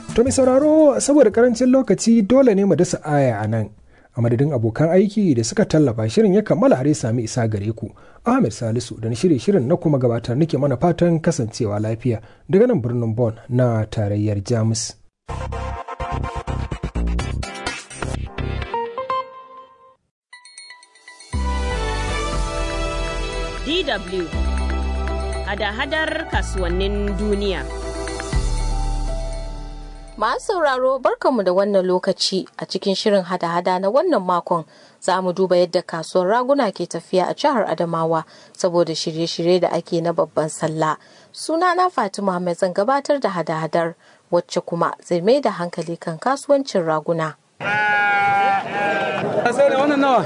To mai sauraro saboda karancin lokaci dole ne mu dasa aya a nan. A madadin abokan aiki da suka tallafa shirin ya kammala har ya sami isa gare ku. Ahmed Salisu da na shirye shirin na kuma gabatar nake mana fatan kasancewa lafiya daga nan birnin Bon na tarayyar Jamus. DW hada-hadar kasuwannin duniya. Masu sauraro barkanmu da wannan lokaci a cikin shirin hada-hada na wannan makon za mu duba yadda kasuwar raguna ke tafiya a jihar Adamawa saboda shirye-shirye da ake na babban sallah. Sunana Fatima mai zan gabatar da hada-hadar wacce kuma zai mai da hankali kan kasuwancin raguna. sai da wannan nawa?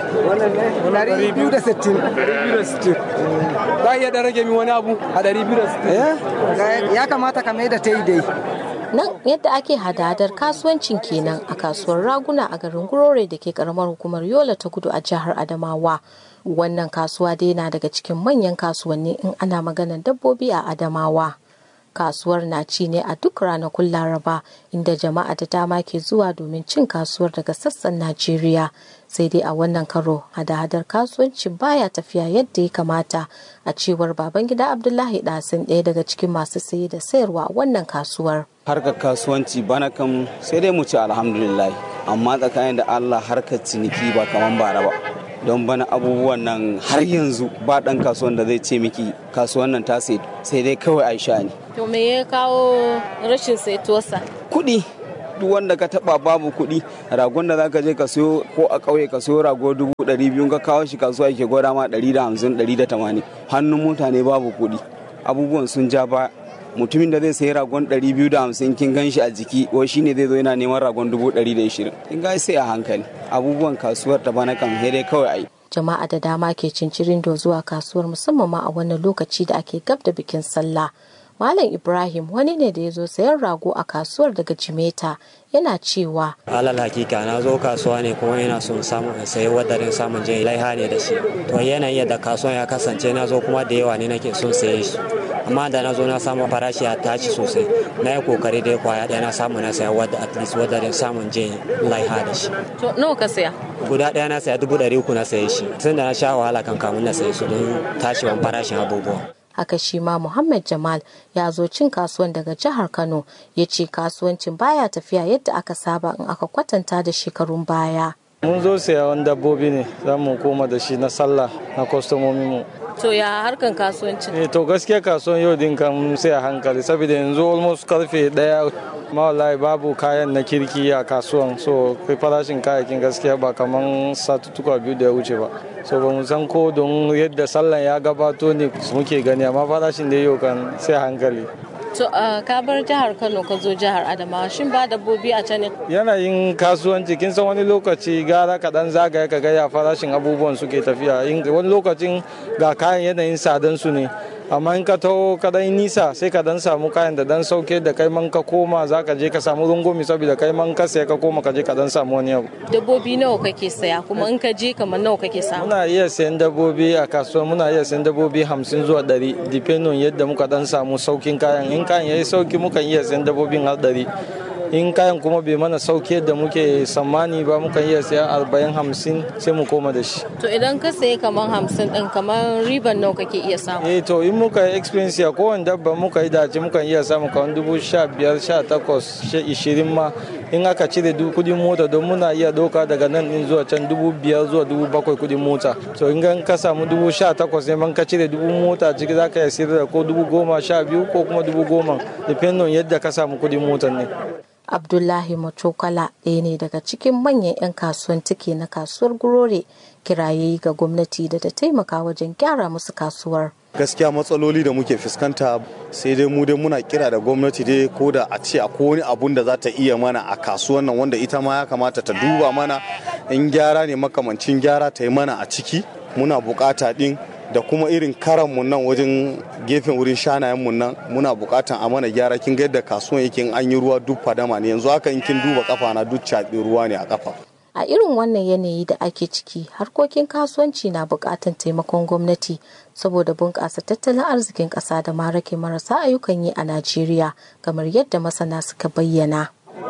Dari biyu da sittin. biyu da sittin. Za a iya ɗan rage min wani abu a ɗari biyu da sittin. Ya kamata ka mai da ta yi dai. Nan yadda ake hada-hadar kasuwancin kenan a kasuwar raguna a garin Gurore da ke karamar hukumar Yola ta kudu a jihar Adamawa. Wannan kasuwa dai na daga cikin manyan kasuwanni in ana maganar dabbobi a Adamawa. Kasuwar na ci ne a duk ranakun Laraba inda jama'a da dama ke zuwa domin cin kasuwar daga sassan Najeriya. Sai dai a wannan karo hada-hadar kasuwancin baya tafiya yadda ya kamata a cewar Babangida Abdullahi Dasin ɗaya daga cikin masu saye da sayarwa a wannan kasuwar. harkar kasuwanci bana kan sai dai mu ci alhamdulillah amma tsakanin da Allah harkar ciniki ba kaman bara ba don bana abubuwan nan har yanzu ba dan kasuwan da zai ce miki kasuwan nan ta sai sai dai kawai aisha ne To me ya kawo rashin saituwarsa? kuɗi duk wanda ka taba babu kuɗi ragon da zaka je ka siyo ko a ƙauye ka siyo rago dubu ɗari biyu ka kawo shi kasuwa yake gwada ma ɗari da hamsin ɗari da tamanin hannun mutane babu kuɗi abubuwan sun ja ba mutumin da zai sayi ragon 250 kin gan shi a jiki wai shine zai zo yana neman ragon 120 kin ga sai a hankali abubuwan kasuwar ta bana kan dai kawai ai Jama'a da dama ke cincirin do zuwa kasuwar musamman ma a wannan lokaci da ake gab da bikin sallah. Malam Ibrahim wani ne da ya zo sayan rago a kasuwar daga Jimeta yana cewa alal hakika na zo kasuwa ne kuma ina son samun in sayi wadarin samun jin laiha ne da shi to yanayin yadda kasuwan ya kasance na zo kuma da yawa ne nake son saye shi amma da na zo na samu farashi ya tashi sosai na yi kokari dai kwaya ɗaya na samu na saya wadda at least wadarin samun jin laiha da shi To nawa ka saya? guda ɗaya na saya dubu ɗari uku na saye shi tun da na sha wahala kan kamun na saye su don tashiwan farashin abubuwa Haka shi ma Muhammad Jamal ya zo cin kasuwan daga jihar Kano ya ce kasuwancin baya tafiya yadda aka saba in aka kwatanta da shekarun baya. Mun zo sayawan dabbobi ne za mu koma da shi na sallah na kwastomomin mu. To ya harkan kasuwancin? Eh to gaskiya kasuwan yau din kan sai a hankali saboda yanzu almost karfe daya ma wallahi babu kayan na kirki a kasuwan so farashin kayayyakin gaskiya ba kaman satuttuka biyu da ya wuce ba so ba mu san ko don yadda sallan ya gabato ne muke gani amma farashin da yau kan sai a hankali To ka bar jihar Kano ka zo jihar Adamawa shin ba dabbobi a can ne? yanayin kasuwanci kin san wani lokaci gara kaɗan zagaya ka gaya farashin abubuwan suke tafiya In- wani lokacin ga kayan yanayin sadan su ne amma in ka taho ka dan nisa sai ka dan samu kayan da dan sauke da kai man ka koma za ka je ka samu rungumi saboda kai man ka saya ka koma ka je ka dan samu wani abu Dabbobi nawa kake saya kuma in ka je kamar nawa kake samu? muna iya sayan dabbobi a kasuwa muna iya sayan dabbobi hamsin zuwa ɗari depending on yadda muka dan samu saukin kayan in kayan yayi sauki mukan iya sayan dabbobin har ɗari in kayan kuma bai mana sauki yadda muke tsammani ba mukan iya sayan arba'in hamsin sai mu koma da shi To idan ka sayi kamar hamsin din kamar riban nawa kake iya samu? eh to in muka yi experience ya kowane dabba muka yi dace mukan iya samu kamar dubu sha biyar sha takwas sha ishirin ma in aka cire du kudin mota don muna iya doka daga nan din zuwa can dubu biyar zuwa dubu bakwai kudin mota to in gan ka samu dubu sha takwas ne man ka cire dubu mota ciki za ka iya sayar da ko dubu goma sha biyu ko kuma dubu goma depending on yadda ka samu kudin motar ne Abdullahi Machokala ɗaya ne daga cikin manyan 'yan kasuwan tike na kasuwar Gurore kiraye ga gwamnati da ta taimaka wajen gyara musu kasuwar. gaskiya matsaloli da muke fuskanta sai dai mu dai muna kira da gwamnati dai ko da a ce akwai wani abun da za ta iya mana a kasuwan nan wanda ita ma ya kamata ta duba mana in gyara ne makamancin gyara ta yi mana a ciki muna bukata din da kuma irin karanmu nan wajen gefen wurin shanayenmu nan muna bukatan a mana gyara kin ga yadda kasuwan yake in an yi ruwa duk fadama ne yanzu haka in kin duba kafa na duk caɓi ruwa ne a kafa A irin wannan yanayi da ake ciki, harkokin kasuwanci na buƙatar taimakon gwamnati saboda bunƙasa tattalin arzikin ƙasa da ma rage marasa ayyukan yi a Najeriya, kamar yadda masana suka bayyana.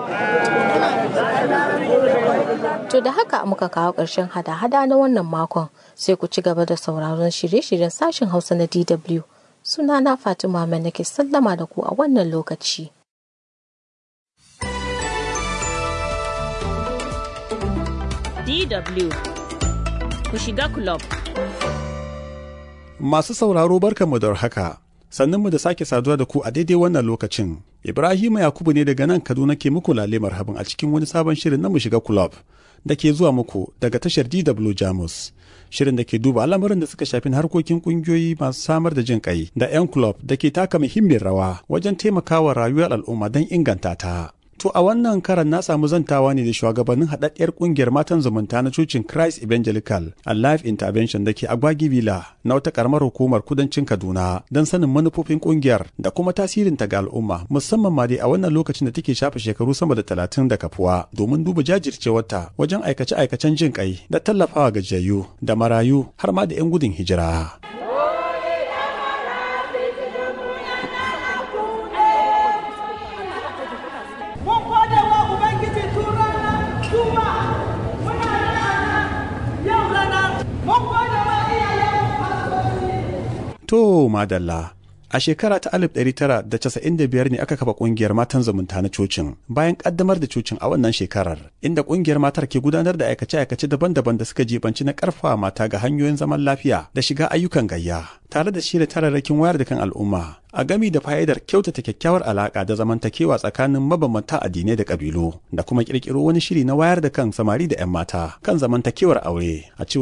To da haka muka kawo ƙarshen hada-hada na wannan makon sai ku ci gaba da sauraron shirye-shiryen sashen Hausa na DW. Sunana Fatima mai nake sallama da ku a wannan lokaci. DW ku shiga club. Masu sauraro barkanmu da haka. Sannunmu da sake saduwa da ku a daidai wannan lokacin. Ibrahim Yakubu ne daga nan Kaduna ke muku lale marhaban a cikin wani sabon shirin na mu shiga club da ke zuwa muku daga tashar DW Jamus. Shirin da ke duba al'amuran da suka shafi harkokin kungiyoyi masu samar da jin kai da 'yan club da ke taka muhimmiyar rawa wajen taimakawa rayuwar al'umma don inganta ta. To a wannan karan na samu zantawa ne da shugabannin haɗaɗɗiyar ƙungiyar matan zumunta na cocin Christ Evangelical and Life Intervention da ke Agwagi Villa na wata ƙaramar hukumar kudancin Kaduna don sanin manufofin ƙungiyar da kuma tasirin ta ga al'umma musamman ma dai a wannan lokacin da take shafe shekaru sama da talatin da kafuwa domin duba jajircewarta wajen aikace-aikacen jin ƙai da tallafawa gajiyayyu da marayu har ma da 'yan gudun hijira. To madalla. A shekara ta 1995 ne aka kafa kungiyar matan zumunta na cocin bayan kaddamar da cocin a wannan shekarar inda kungiyar matar ke gudanar da aikace-aikace daban-daban da suka jibanci na karfafa mata ga hanyoyin zaman lafiya da shiga ayyukan gayya tare da shirya tararrakin wayar da kan al'umma a gami da fa'idar kyautata kyakkyawar alaka da zamantakewa tsakanin mabambanta addinai da kabilu da kuma kirkiro wani shiri na wayar da kan samari da 'yan mata kan zamantakewar aure a cewar